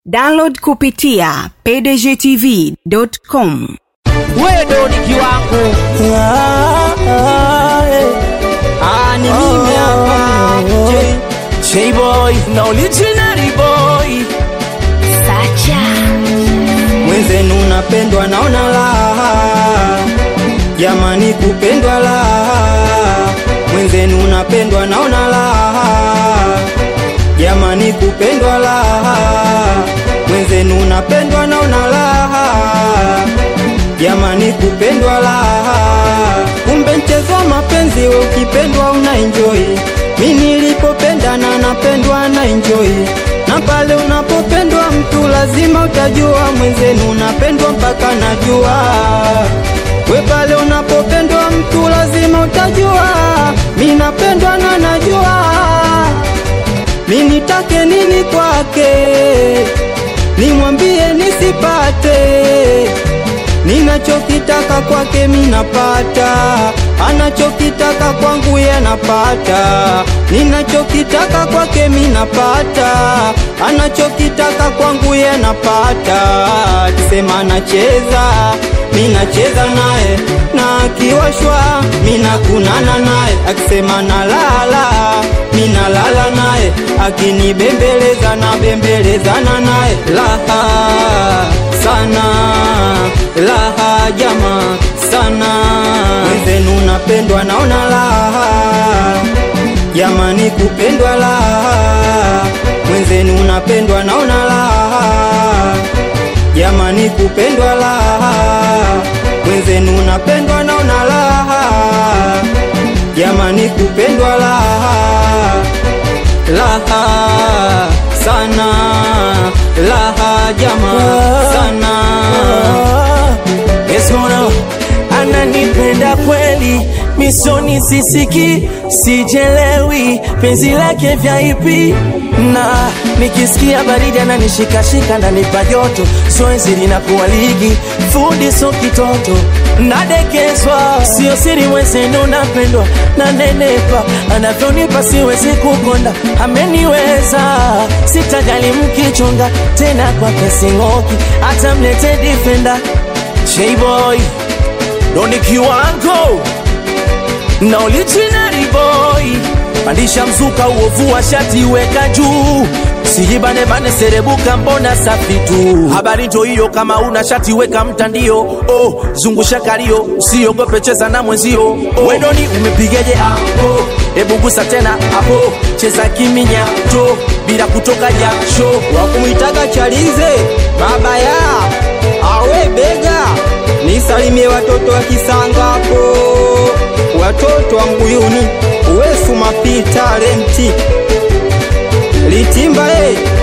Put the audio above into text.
download kupitia pdgtv.com wewe ni kiwango Ah, ni mimi hapa J- J-boy na original boy mwenzenu napendwa naona raha jamani kupendwa raha mwenzenu napendwa naona raha jamani kupendwa raha mwenzenu napendwa naona raha jamani kupendwa raha kumbe mchezo wa mapenzi we ukipendwa una enjoy mi nilipopendana napendwa na enjoy na pale unapopendwa mtu lazima utajua mwenzenu unapendwa mpaka najua we pale unapopendwa mtu lazima utajua mi napendwa na najua mi nitake nini kwake nimwambie nisipate ninachokitaka kwake minapata anachokitaka kwangu yanapata ninachokitaka kwake minapata anachokitaka kwangu yanapata akisema anacheza minacheza naye na akiwashwa minakunana naye akisema nalala minalala naye akinibembeleza na bembelezana naye laha sana laha jama sana wenzenu napendwa naona laha jamani kupendwa laha mwenzenu napendwa naona laha jamani kupendwa laha mwenzenu napendwa naona laha jamani kupendwa laha laha sana laha jama sana Esmona ananipenda kweli, misoni sisiki, sijelewi penzi lake vya ipi na nikisikia baridi ananishikashika nanipa joto, zoezi linakuwa ligi, fundi so kitoto, nadekezwa, sio siri mwenzenu napendwa, nanenepa, anavyonipa siwezi kukonda, ameniweza, sitajali mkichonga tena kwa pesing'oki, hata mlete defender J-boy Doni kiwango na original boy pandisha mzuka uovu wa shati weka juu sijibane bane serebuka mbona safi tu habari njo hiyo kama una shati weka mtandio oh, zungusha kalio usiogope cheza na mwenzio oh. wedoni umepigeje hapo hebu gusa tena hapo cheza kiminya to bila kutoka jasho wakumwitaka chalize baba ya awe bega nisalimie watoto wa kisangapo watoto wa mbuyuni uwesu mapi talenti litimba e